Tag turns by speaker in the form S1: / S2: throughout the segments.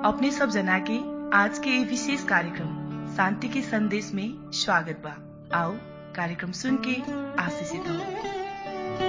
S1: अपने सब जना के आज के ये विशेष कार्यक्रम शांति के संदेश में स्वागत बा आओ कार्यक्रम सुन के आशीषित हो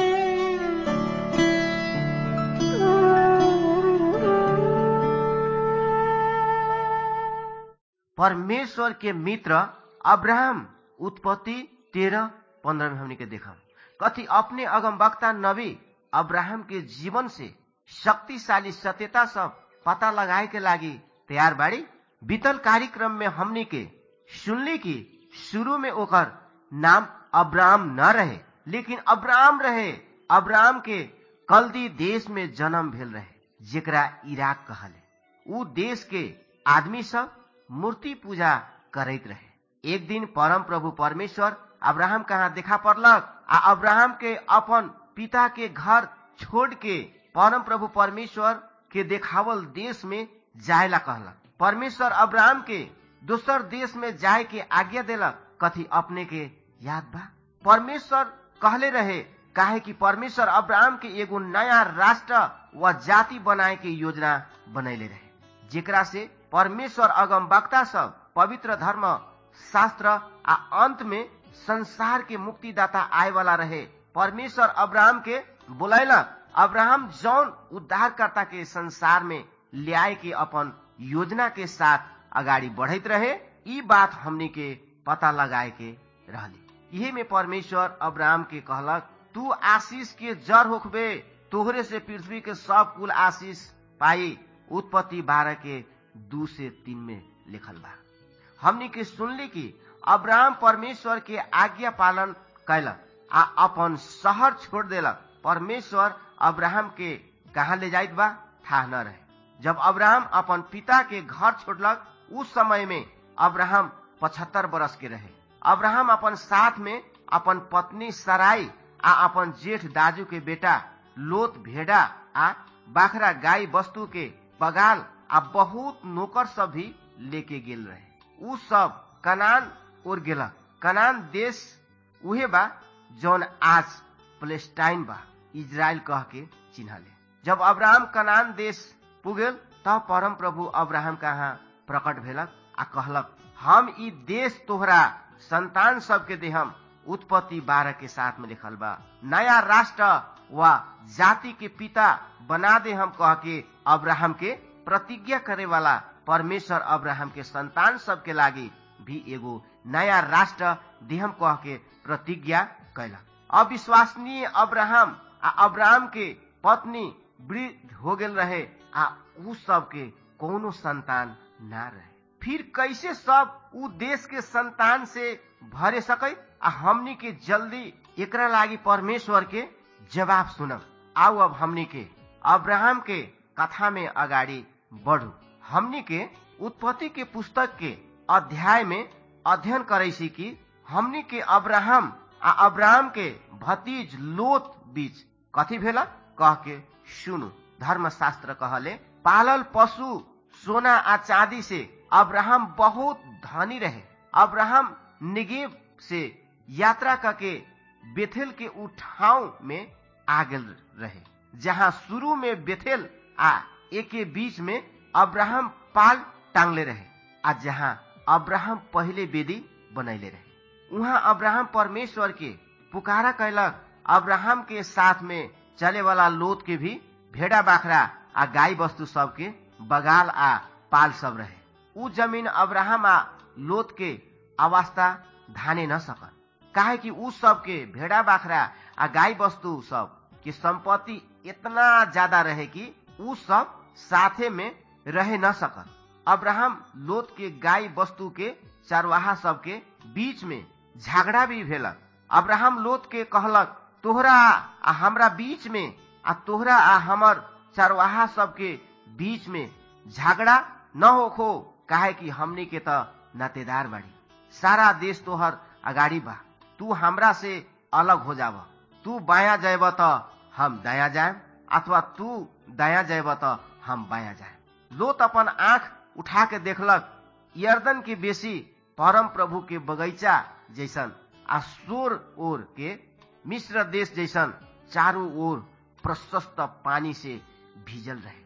S2: परमेश्वर के मित्र अब्राहम उत्पत्ति तेरह पंद्रह में हमने के देखा कथी अपने अगम वक्ता नबी अब्राहम के जीवन से शक्तिशाली सत्यता सब पता लगाए के लागी तैयार बाड़ी बीतल कार्यक्रम में हमने के सुनली कि शुरू में ओकर नाम अब्राहम न रहे लेकिन अब्राहम रहे अब्राहम के कल्दी देश में जन्म भेल रहे जेकरा इराक कहले उ देश के आदमी सब मूर्ति पूजा करैत रहे एक दिन परम प्रभु परमेश्वर अब्राहम कहाँ देखा पड़लक आ अब्राहम के अपन पिता के घर छोड़ के परम प्रभु परमेश्वर के देखावल देश में जाए ला कहलक परमेश्वर अब्राहम के दोसर देश में जाए के आज्ञा देलक कथी अपने के याद बा परमेश्वर कहले रहे काहे कि परमेश्वर अब्राहम के एगो नया राष्ट्र व जाति बनाए के योजना बनैले रहे जेकरा से परमेश्वर अगम वक्ता सब पवित्र धर्म शास्त्र आ अंत में संसार के मुक्तिदाता आए वाला रहे परमेश्वर अब्राहम के बोलैलक अब्राहम जौन उद्धारकर्ता के संसार में लियाए के अपन योजना के साथ अगाडि बढ़ैत रहे ई बात हमनी के पता लगाए के रहली यही में परमेश्वर अब्राहम के कहलक तू आशीष के जड़ होखबे तोहरे से पृथ्वी के सब कुल आशीष पाई उत्पत्ति बारह के दू से तीन में लिखल बा हमनी के सुनली कि अब्राहम परमेश्वर के आज्ञा पालन कैलक आ अपन शहर छोड़ देलक परमेश्वर अब्राहम के कहा ले जाइत बा था न रहे जब अब्राहम अपन पिता के घर छोड़लक उस समय में अब्राहम पचहत्तर बरस के रहे अब्राहम अपन साथ में अपन पत्नी सराई आ अपन जेठ दाजू के बेटा लोत भेड़ा आ बाखरा गाय वस्तु के बगाल आ बहुत नौकर सब भी लेके गेल रहे उ सब कनान ओर गेलक कनान देश उहे बा जौन आज प्लेस्टाइन बा इजराइल कह के चिन्हले जब अब्राहम कनान देश पुगेल तब परम प्रभु अब्राहम कहाँ प्रकट भेलक आ कहलक हम ई देश तोहरा संतान सबके देहम उत्पत्ति बारह के साथ में लिखल बा नया राष्ट्र व जाति के पिता बना दे हम कह के अब्राहम के प्रतिज्ञा करे वाला परमेश्वर अब्राहम के संतान सबके लागी भी एगो नया राष्ट्र देहम कह के प्रतिज्ञा कैला अविश्वसनीय अब्राहम आ अब्राहम के पत्नी वृद्ध हो गेल रहे आ उ सब के कोनो संतान ना रहे फिर कैसे सब उ देश के संतान से भरे सकै आ हमनी के जल्दी एकरा लागी परमेश्वर के जवाब सुनब आओ अब हमनी के अब्राहम के कथा में अगाडि बढ़ू हमनी के उत्पत्ति के पुस्तक के अध्याय में अध्ययन करे सी कि हमनी के अब्राहम आ अब्राहम के भतीज लोत बीच कथी भेला कह के सुनु धर्मशास्त्र कहले पालल पशु सोना आ चांदी से अब्राहम बहुत धनी रहे अब्राहम निगेब से यात्रा करके बेथेल के उठाव में आ गेल रहे जहाँ शुरू में बेथेल आ एके बीच में अब्राहम पाल टांगले रहे आ जहाँ अब्राहम पहले वेदी बनैले रहे उहाँ अब्राहम परमेश्वर के पुकारा कैलक अब्राहम के साथ में चले वाला लोत के भी भेड़ा बाखरा आ गाय वस्तु सब के बगाल आ पाल सब रहे उ जमीन अब्राहम आ लोत के अवस्था धाने न सकल काहे कि उ सब के भेड़ा बाखरा आ गाय वस्तु सब के संपत्ति इतना ज्यादा रहे कि उ सब साथे में रहे न सकल अब्राहम लोत के गाय वस्तु के चरवाहा सब के बीच में झगड़ा भी भेलक अब्राहम लोत के कहलक तोहरा आ हमरा बीच में आ तोहरा आ हमर चरवाहा सब के बीच में झगड़ा न होखो काहे कि हमनी के त नातेदार बाड़ी सारा देश तोहर अगाडि बा तू हमरा से अलग हो जाब तू बाया जाएब त हम दाया जाए अथवा तू दाया जाएब त हम बाया जाए लोत अपन आंख उठा के देखलक यर्दन के बेसी परम प्रभु के बगैचा जैसन आ सोर ओर के मिश्र देश जैसन चारों ओर प्रशस्त पानी से भीजल रहे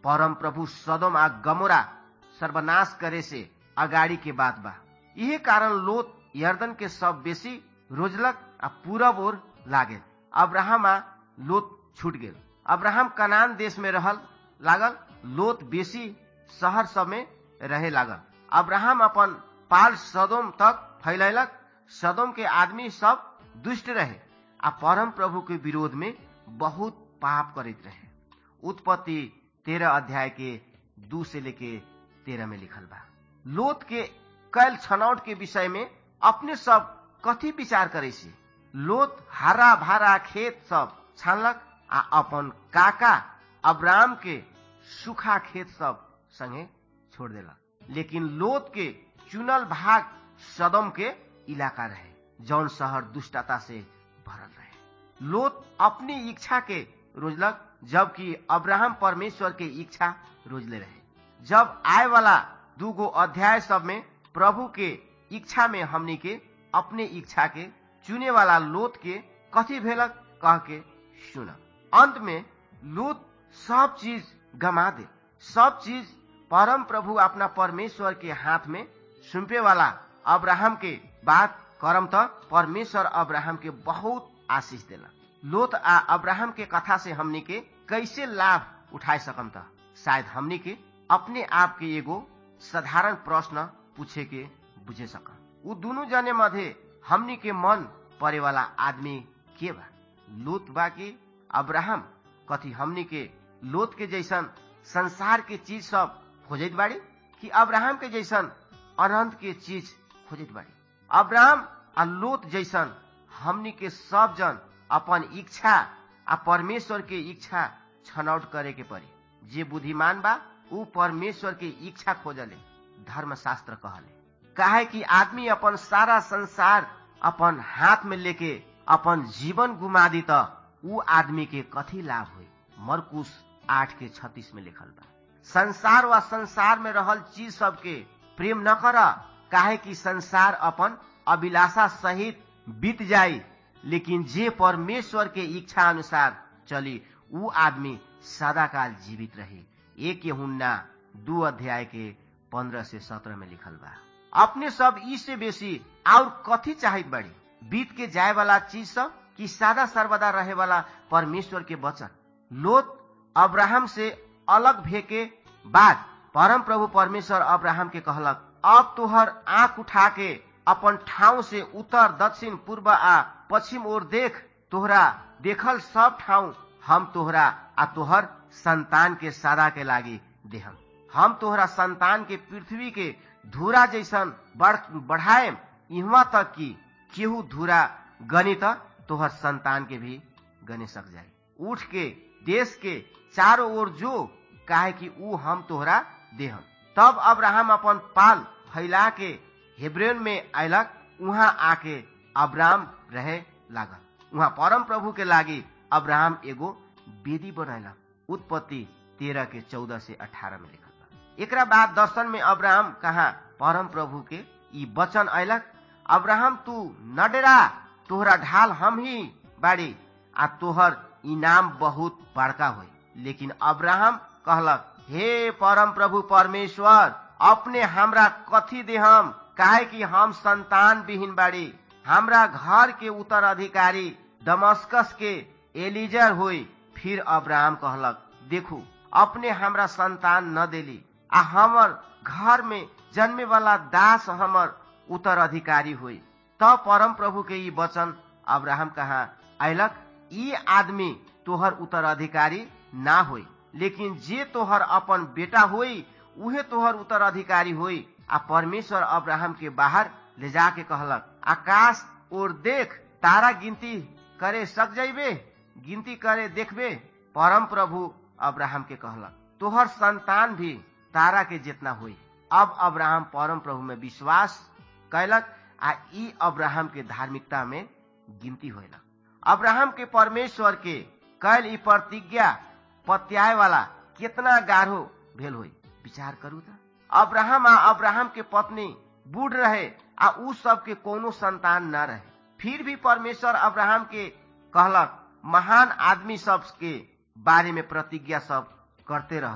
S2: परम प्रभु सदम आ गमोरा सर्वनाश करे से अगाड़ी के बात बा यही कारण लोत यर्दन के सब बेसी रोजलक आ पूरब ओर लागल अब्राहम आ लोत छूट गेल अब्राहम कनान देश में रहल लागल लोत बेसी शहर सब में रहे लागल अब्राहम अपन पाल सदोम तक फैलैलक सदोम के आदमी सब दुष्ट रहे आ परम प्रभु के विरोध में बहुत पाप करित रहे उत्पत्ति तेरह अध्याय के दू से लेके तेरह में लिखल बा लोत के कैल छनौट के विषय में अपने सब कथी विचार करे से लोत हरा भरा खेत सब छानलक आ अपन काका अब्राम के सूखा खेत सब संगे छोड़ देलक लेकिन लोत के चुनल भाग सदम के इलाका रहे जौन शहर दुष्टता से भरल रहे लोत अपनी इच्छा के रोजलक जबकि अब्राहम परमेश्वर के इच्छा रोजले रहे जब आए वाला दूगो अध्याय सब में प्रभु के इच्छा में हमनी के अपने इच्छा के चुने वाला लोत के कथी भेलक कह के सुन अंत में लोत सब चीज गमा दे सब चीज परम प्रभु अपना परमेश्वर के हाथ में सुम्पे वाला अब्राहम के बात करम त परमेश्वर अब्राहम के बहुत आशीष देला लोत आ अब्राहम के कथा से हमनी के कैसे लाभ उठाए सकम त शायद हमनी के अपने आप के एगो साधारण प्रश्न पूछे के बुझे सकम उ दोनों जने मध्य हमनी के मन परे वाला आदमी के बा लोत बा कि अब्राहम कथी हमनी के लोत के जैसन संसार के चीज सब खोजत बाड़ी कि अब्राहम के जैसन अनंत के चीज खोजत बाड़ी अब्राहम आ लोत जैसन हमनी के सब जन अपन इच्छा आ परमेश्वर के इच्छा छनौट करे के पड़ी जे बुद्धिमान बा उ परमेश्वर के इच्छा खोजले धर्मशास्त्र कहले काहे कि आदमी अपन सारा संसार अपन हाथ में लेके अपन जीवन गुमा दी त उ आदमी के कथी लाभ हुई मरकुश आठ के छत्तीस में लिखल बा संसार व संसार में रहल चीज सबके प्रेम न कर काहे कि संसार अपन अभिलाषा सहित बीत जाई लेकिन जे परमेश्वर के इच्छा अनुसार चली उ आदमी सदाकाल जीवित रही एक हुन्ना दू अध्याय के पंद्रह से सत्रह में लिखल बा अपने सब ई से बेसी और कथी चाहित बड़ी बीत के जाए वाला चीज सब कि सादा सर्वदा रहे वाला परमेश्वर के वचन लोत अब्राहम से अलग भे के बाद परम प्रभु परमेश्वर अब्राहम के कहलक अब तोहर आंख उठा के अपन ठाउँ से उत्तर दक्षिण पूर्व आ पश्चिम ओर देख तोहरा देखल सब ठाउँ हम तोहरा आ तोहर संतान के सादा के लागी देहम हम तोहरा संतान के पृथ्वी के धूरा जैसन बढ़ बढ़ाए इहवा तक कि केहू धूरा गणित तोहर संतान के भी गने सक जाए उठ के देश के चारों ओर जो काहे कि ऊ हम तोहरा देहम तब अब्राहम अपन पाल फैला के हेब्रेन में अयलक उहाँ आके अब्राम रहे लागल उहाँ परम प्रभु के लागी अब्राहम एगो वेदी बनैलक उत्पत्ति तेरह के चौदह से अठारह में लिखल बा एकरा बाद दर्शन में अब्राहम कहा परम प्रभु के ई वचन अयलक अब्राहम तू न डेरा तोहरा ढाल हम ही बाड़ी आ तोहर इनाम बहुत बड़का होई लेकिन अब्राहम कहलक हे परम प्रभु परमेश्वर अपने हमरा कथी देहम काहे कि हम संतान विहीन बाड़ी हमरा घर के उत्तराधिकारी दमस्कस के एलिजर हुई फिर अब्राहम कहलक देखू अपने हमरा संतान न देली आ हमर घर में जन्मे वाला दास हमर उत्तराधिकारी हुई तब परम प्रभु के ई वचन अब्राहम कहा अयलक ई आदमी तोहर उत्तराधिकारी ना होई लेकिन जे तोहर अपन बेटा होई उहे तोहर उत्तराधिकारी होई आ परमेश्वर अब्राहम के बाहर ले जाके कहलक आकाश और देख तारा गिनती करे सक जाइबे गिनती करे देखबे परम प्रभु अब्राहम के कहलक तोहर संतान भी तारा के जितना हुई अब अब्राहम परम प्रभु में विश्वास कैलक आ ई अब्राहम के धार्मिकता में गिनती होलक अब्राहम के परमेश्वर के कैल ई प्रतिज्ञा पत्याय वाला कितना गाढ़ो भेल होई विचार करू त अब्राहम आ अब्राहम के पत्नी बूढ़ रहे आ उ सब के कोनो संतान न रहे फिर भी परमेश्वर अब्राहम के कहलक महान आदमी सब के बारे में प्रतिज्ञा सब करते रह गए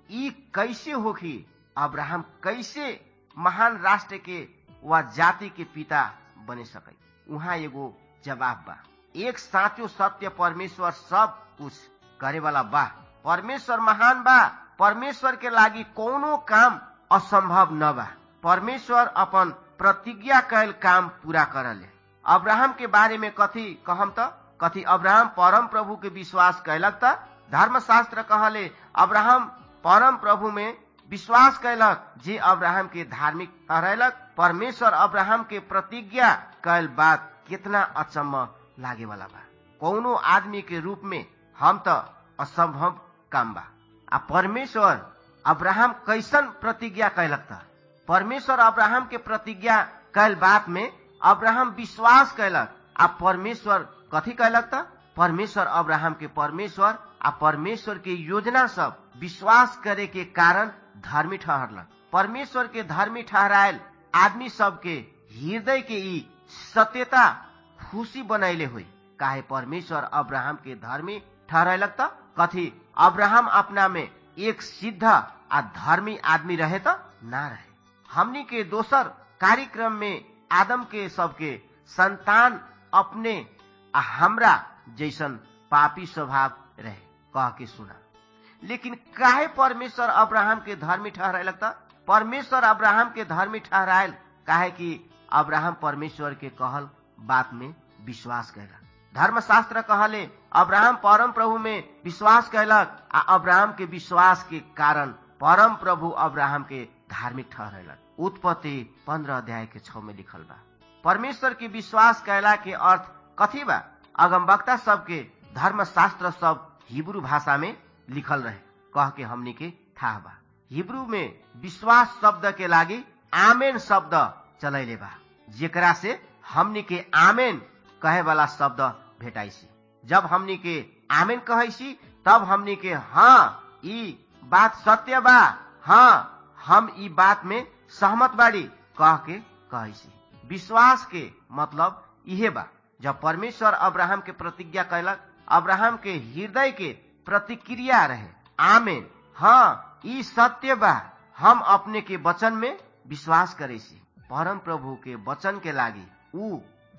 S2: ई कैसे होखी अब्राहम कैसे महान राष्ट्र के वा जाति के पिता बने सकै उहाँ एगो जवाब बा एक साँचो सत्य परमेश्वर सब कुछ करे वाला बा परमेश्वर महान बा परमेश्वर के लागि कोनो काम असंभव न बा परमेश्वर अपन प्रतिज्ञा कैल काम पूरा करले अब्राहम के बारे में कथी कहम त कथी अब्राहम परम प्रभु के विश्वास कैलक त धर्मशास्त्र कहले अब्राहम परम प्रभु में विश्वास कैलक जे अब्राहम के धार्मिक ठहरैलक परमेश्वर अब्राहम के प्रतिज्ञा कैल बात कितना अचम्म लागे वाला बा कौनो आदमी के रूप में हम त असंभव काम बा आ परमेश्वर अब्राहम कैसन प्रतिज्ञा कैलक त परमेश्वर अब्राहम के प्रतिज्ञा कैल बात में अब्राहम विश्वास कैलक आ परमेश्वर कथी कैलक त परमेश्वर अब्राहम के परमेश्वर आ परमेश्वर के योजना सब विश्वास करे के कारण धर्मी ठहरलक परमेश्वर के धर्मी ठहरायल आदमी सब के हृदय के ई सत्यता खुशी बनैले हुई काहे परमेश्वर अब्राहम के धर्मी ठहरैलक त कथी अब्राहम अपना में एक सिद्ध आ धर्मी आदमी रहे त ना रहे हमनी के दोसर कार्यक्रम में आदम के सबके संतान अपने आ हमरा जैसन पापी स्वभाव रहे कह के सुना लेकिन काहे परमेश्वर अब्राहम के धर्मी ठहरायलक त परमेश्वर अब्राहम के धर्मी ठहरायल काहे कि अब्राहम परमेश्वर के कहल बात में विश्वास कैलक धर्मशास्त्र कहले अब्राहम परम प्रभु में विश्वास कैलक आ अब्राहम के विश्वास के कारण परम प्रभु अब्राहम के धार्मिक ठहरेलक उत्पत्ति पंद्रह अध्याय के छ में लिखल बा परमेश्वर के विश्वास कैला के अर्थ कथी बा अगमवक्ता सबके धर्मशास्त्र सब हिब्रू भाषा में लिखल रहे कह के हमनी के था बा हिब्रू में विश्वास शब्द के लागी आमेन शब्द चलैले बा जेकरा से हमनी के आमेन कहे वाला शब्द भेटाइसी जब हमनी के आमेन कहैसी तब हमनी के हाँ ई बात सत्य बा हाँ हम ई बात में सहमत बाड़ी कह के कहैसी विश्वास के मतलब इहे बा जब परमेश्वर अब्राहम के प्रतिज्ञा कैलक अब्राहम के हृदय के प्रतिक्रिया रहे आमेन हाँ ई सत्य बा हम अपने के वचन में विश्वास करेसी परम प्रभु के वचन के लागी ऊ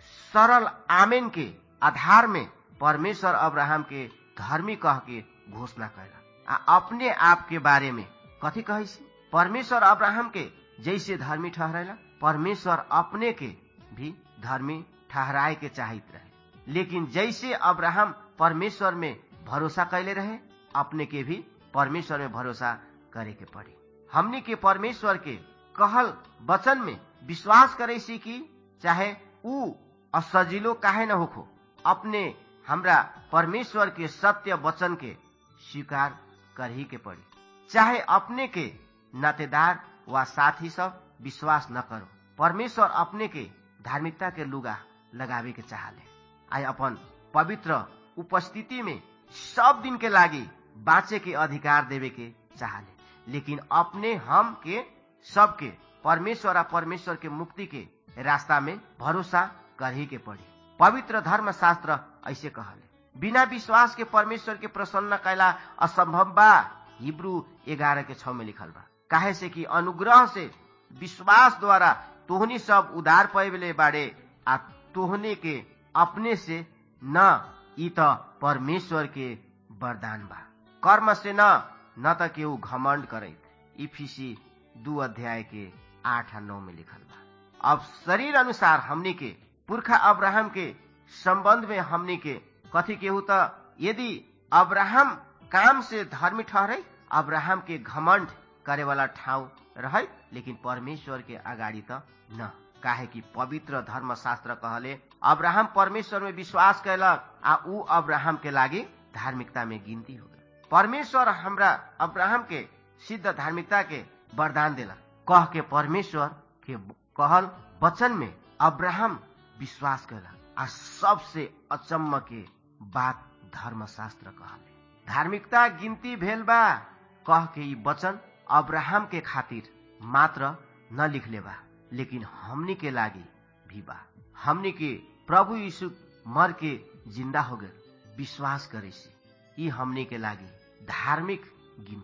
S2: सरल आमेन के आधार में परमेश्वर अब्राहम के धर्मी कह के घोषणा कैला आ अपने आप के बारे में कथी कही परमेश्वर अब्राहम के जैसे धर्मी ठहरेला परमेश्वर अपने के भी धर्मी ठहराए के चाहित रहे लेकिन जैसे अब्राहम परमेश्वर में भरोसा कैले रहे अपने के भी परमेश्वर में भरोसा करे के पड़े हमनी के परमेश्वर के कहल वचन में विश्वास करे सी कि चाहे ऊ असजिलो काहे न होखो अपने हमरा परमेश्वर के सत्य वचन के स्वीकार कर ही के पड़ी चाहे अपने के नातेदार वा साथी सब विश्वास न करो परमेश्वर अपने के धार्मिकता के लुगा लगावे के चाहले आई अपन पवित्र उपस्थिति में सब दिन के लागी बाँचे के अधिकार देवे के चाहले लेकिन अपने हम के सबके परमेश्वर आ परमेश्वर के मुक्ति के रास्ता में भरोसा कर ही के पड़ी पवित्र धर्म शास्त्र ऐसे कहले बिना विश्वास के परमेश्वर के प्रसन्न कैला असंभव बा हिब्रू ग्यारह के छ में लिखल बा काहे से कि अनुग्रह से विश्वास द्वारा तोहनी सब उदार पैबले बाड़े आ तोहने के अपने से न ई त परमेश्वर के वरदान बा कर्म से न न त केहू घमंड करे इफिसी दू अध्याय के आठ आ नौ में लिखल बा अब शरीर अनुसार हमनी के पुरखा अब्राहम के संबंध में हमनी के कथी केहू त यदि अब्राहम काम से धर्मी ठहरे अब्राहम के घमंड करे वाला ठाउँ रहे लेकिन परमेश्वर के अगाडि त न काहे कि पवित्र धर्म शास्त्र कहले अब्राहम परमेश्वर में विश्वास कैलक आ ऊ अब्राहम के लागि धार्मिकता में गिनती हो गई परमेश्वर हमरा अब्राहम के सिद्ध धार्मिकता के वरदान देला कह के परमेश्वर के कहल वचन में अब्राहम विश्वास कैला आ सबसे अचम्म के बात धर्मशास्त्र कहले धार्मिकता गिनती भेल बा कह के ई वचन अब्राहम के खातिर मात्र न लिखले बा लेकिन हमनी के लागी भी बा हमनी के प्रभु यीशु मर के जिंदा हो गए विश्वास करे से ई हमनी के लागी धार्मिक गिनती हुई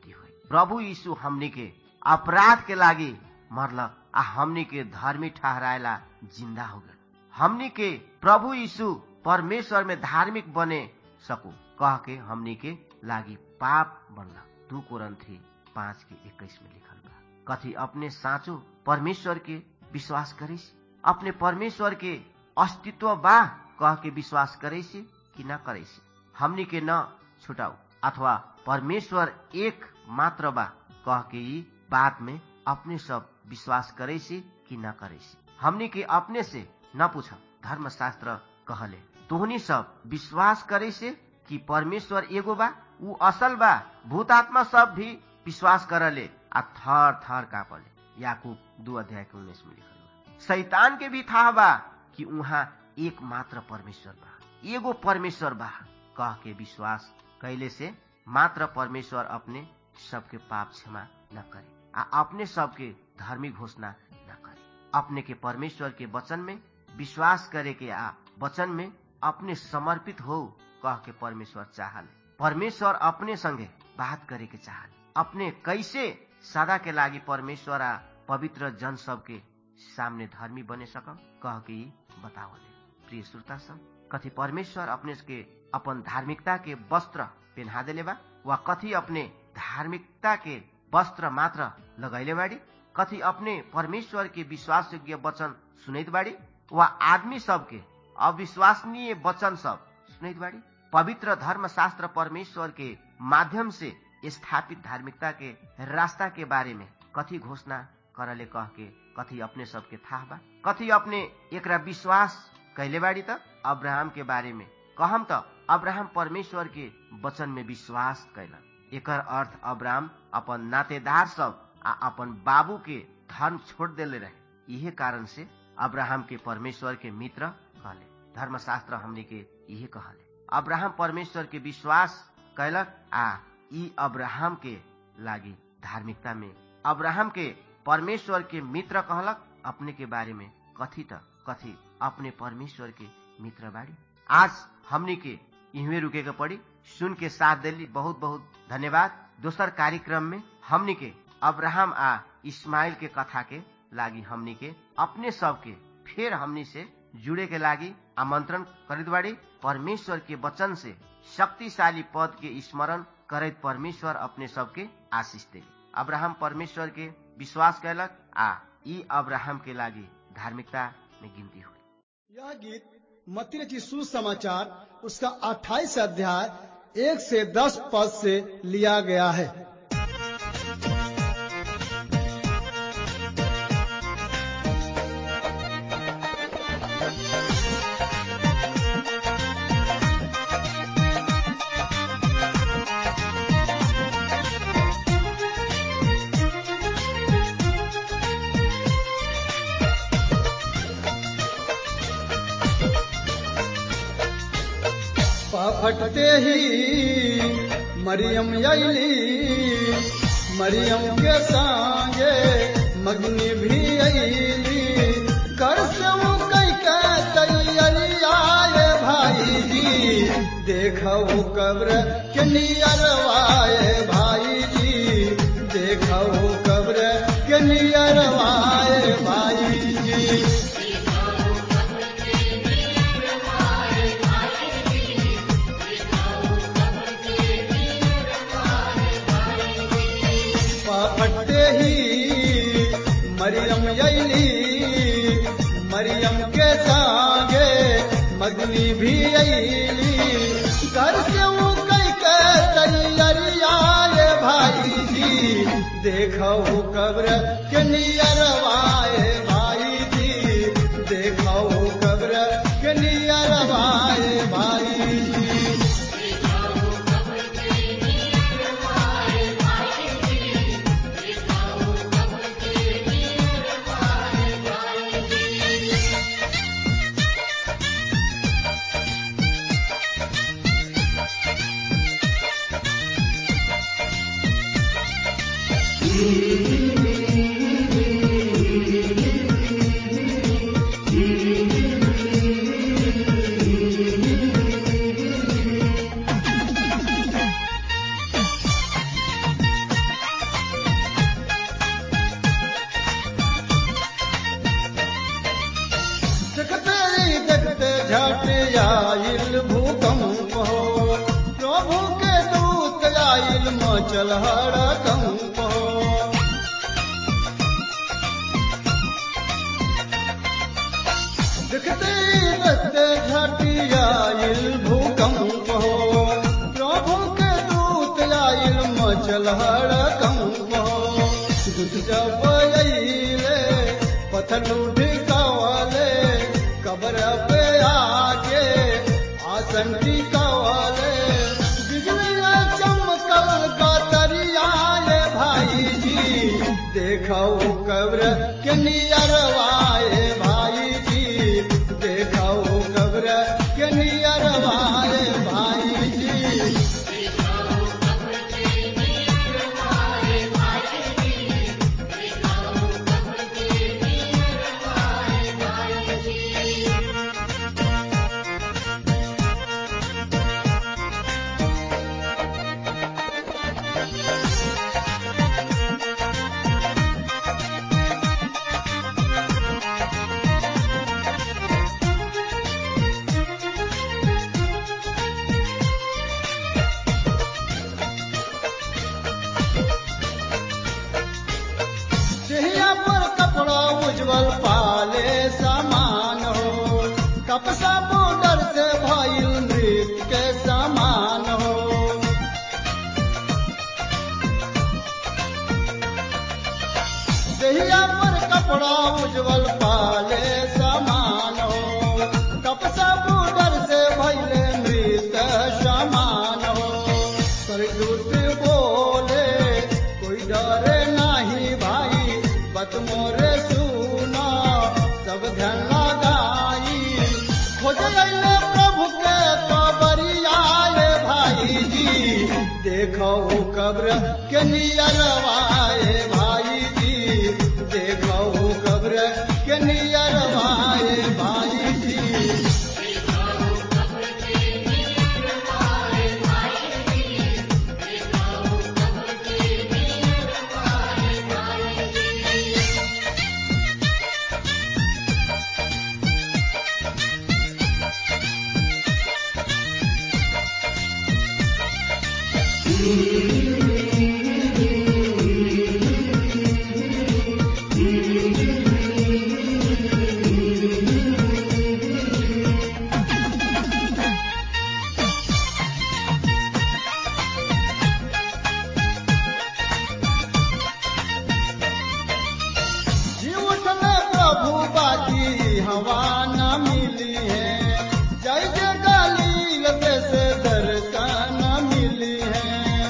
S2: प्रभु यीशु हमनी के अपराध के लागी मरलक आ हमनी के धर्मी ठहराएला जिंदा हो गए हमनी के प्रभु यीशु परमेश्वर में धार्मिक बने सकू कह के हमनी के लागी पाप बनला दू कोरंथी पाँच के इक्कीस में लिखल बा कथी अपने साँचो परमेश्वर के विश्वास करे अपने परमेश्वर के अस्तित्व बा कह के विश्वास करे कि न करे हमनी के न छुटाऊ अथवा परमेश्वर एक मात्र बा कह के ई बात में अपने सब विश्वास करे कि न करे हमनी के अपने से न पूछ धर्मशास्त्र कहले तोहनी सब विश्वास करे से कि परमेश्वर एगो बा ऊ असल बा भूतात्मा सब भी विश्वास करले आ थर थर कापले याकूब दू अध्याय के उन्नीस में लिखल बा शैतान के भी था बा कि उहाँ एक मात्र परमेश्वर बा एगो परमेश्वर बा कह के विश्वास कैले से मात्र परमेश्वर अपने सबके पाप क्षमा न करे आ अपने सबके धार्मिक घोषणा न करे अपने के परमेश्वर के वचन में विश्वास करे के आ वचन में अपने समर्पित हो कह के परमेश्वर चाहले परमेश्वर अपने संगे बात करे के चाहले अपने कैसे सदा के लागी परमेश्वर आ पवित्र जन सब के सामने धर्मी बने सकम कह के बतावले प्रिय श्रोता सब कथी परमेश्वर अपने के अपन धार्मिकता के वस्त्र पहना देले बा वा कथी अपने धार्मिकता के वस्त्र मात्र लगैले बाड़ी कथी अपने परमेश्वर के विश्वास योग्य वचन सुनैत बाड़ी वा आदमी सबके अविश्वसनीय वचन सब सुनैत बाड़ी पवित्र धर्म शास्त्र परमेश्वर के माध्यम से स्थापित धार्मिकता के रास्ता के बारे में कथी घोषणा करले कह के कथी अपने सबके था बा कथी अपने एकरा विश्वास कैले बाड़ी त अब्राहम के बारे में कहम त अब्राहम परमेश्वर के वचन में विश्वास कैलन एकर अर्थ अब्राहम अपन नातेदार सब आ अपन बाबू के धर्म छोड़ देले रहे इहे कारण से अब्राहम के परमेश्वर के मित्र कहले धर्मशास्त्र हमने के इहे कहले अब्राहम परमेश्वर के विश्वास कैलक आ ई अब्राहम के लागी धार्मिकता में अब्राहम के परमेश्वर के मित्र कहलक अपने के बारे में कथी त कथी अपने परमेश्वर के मित्र बाड़ी आज हमनी के इहवे रुके के पड़ी सुन के साथ दिली बहुत बहुत धन्यवाद दोसर कार्यक्रम में हमनी के अब्राहम आ इस्माइल के कथा के लागी हमनी के अपने सब के फिर हमनी से जुड़े के लागी आमंत्रण करित बाड़ी परमेश्वर के वचन से शक्तिशाली पद के स्मरण करत परमेश्वर अपने सबके आशीष दे अब्राहम परमेश्वर के विश्वास कैलक आ ई अब्राहम के लागी धार्मिकता में गिनती हुई
S3: यह गीत मत्ती रचित सुसमाचार उसका 28 अध्याय एक से दस पद से लिया गया है फटते ही मरियम अली मरियम के संगे मगनी भी अली कर से वो कई के तैयारी आए भाई जी देखो कब्र के नियरवाए भाई जी देखो कब्र के नियरवाए भाई जी फटते ही मरियम अली मरियम के संगे मदनी भी अली घर से वो कई के तैयारी आए भाई जी देखो कब्र के नियरवाए भाई जी देखो कब्र के नियरवाए भाई जी मचल हड़कंप हो देखते देखते घटियाइल भूकंप हो प्रभु के दूत आइल मचल हड़कंप हो दूत जब अइले पत्थर ढिकावले कब्र पे आके आसन टिकावले बिजलियां चमकल कतरियाए भाई जी देखो कब्र के नियरवाए भाई जी देखो कब्र के नियरवाए भाई जी चेहरा पर कपड़ा उज्जवल पाले समान हो कपसा बॉर्डर से भइल नृत्य के समान हो चेहरा पर कपड़ा उज्जवल पाले समान हो कपसा बॉर्डर से भइल नृत्य समान हो सरदूत बोले कोई डरे नाही भाई बत मोरे सुना सब ध्यान लगाई खोज अइले प्रभु के कबरियाए भाई जी देखो कब्र के नियरवाए भाई जी देखो कब्र के नियरवाए भाई जी जीवट में प्रभु बाकी हवा न मिली है जय जय गालील से दर्शन मिली है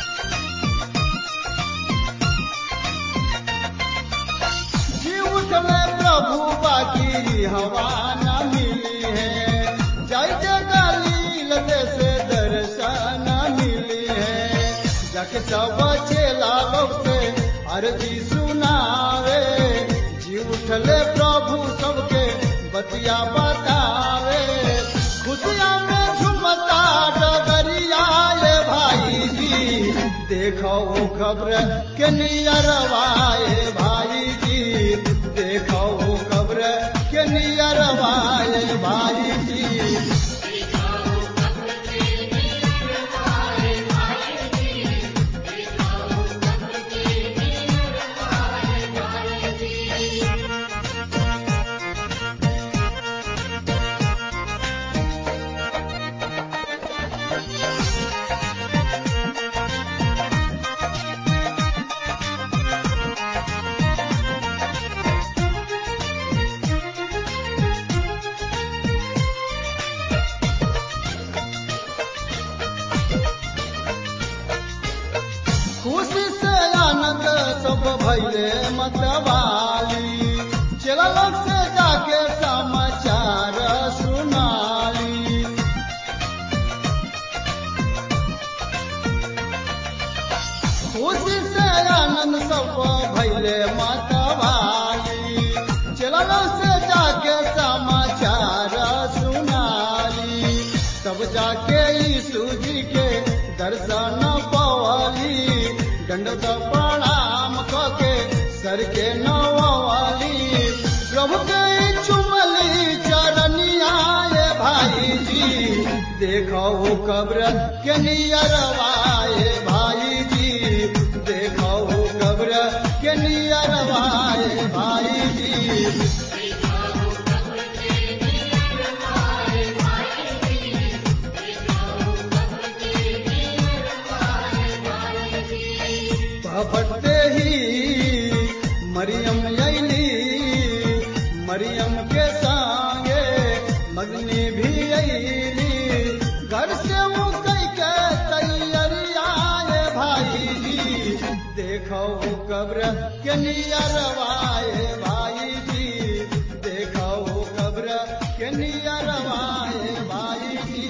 S3: जीवट में प्रभु बाकी हवा न मिली है जय जय गालील से दर्शन मिली है जाके सब चेला लोग से अर्जी सुनावे जी उठले प्रभु सबके बतिया बतावे खुशिया में झुमता डगरिया ये भाई जी देखो खबर के नियरवाए भाई जी देखो खबर के नियरवाए भाई जी खुशी से आनंद सब भैले मतवाली चला लोग से जाके समाचार सुनाली खुशी से आनंद सब भैले मतवाली चला लोग से जाके समाचार सुनाली तब जाके यीशु जी के दर्शन पवली दंडत प्रणाम कके सर के नवाली प्रभु के चुमली चरनिया ये भाई जी देखो कब्र के नियरवाए भाई जी मरियम के संगे मगनी भी अली घर से वो कई के तैयारिया ये भाई जी देखो कब्र के नियरवाए भाई जी देखो कब्र के नियरवाए भाई जी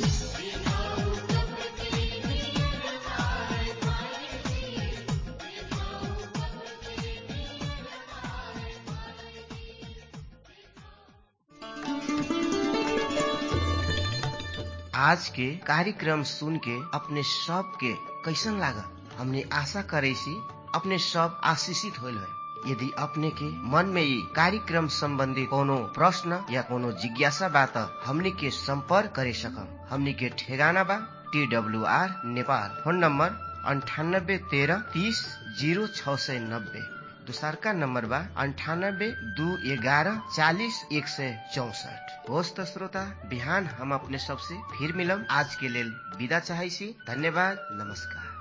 S2: आज के कार्यक्रम सुन के अपने सब के कैसन लागल हमने आशा करे सी अपने सब आशीषित होल है यदि अपने के मन में ये कार्यक्रम संबंधी कोनो प्रश्न या कोनो जिज्ञासा बा त हमने के संपर्क करे सकम हमने के ठेगाना बा T W R Nepal phone number अंठानब्बे तेरह तीस जीरो छ सय नब्बे दोसरका नम्बर बा अन्ठानब्बे दू एघारह चालिस एक सय चौसठ होस् त श्रोता बिहान हम अपने सबसे फिर मिलम आज के लेल विदा चाहै छी धन्यवाद नमस्कार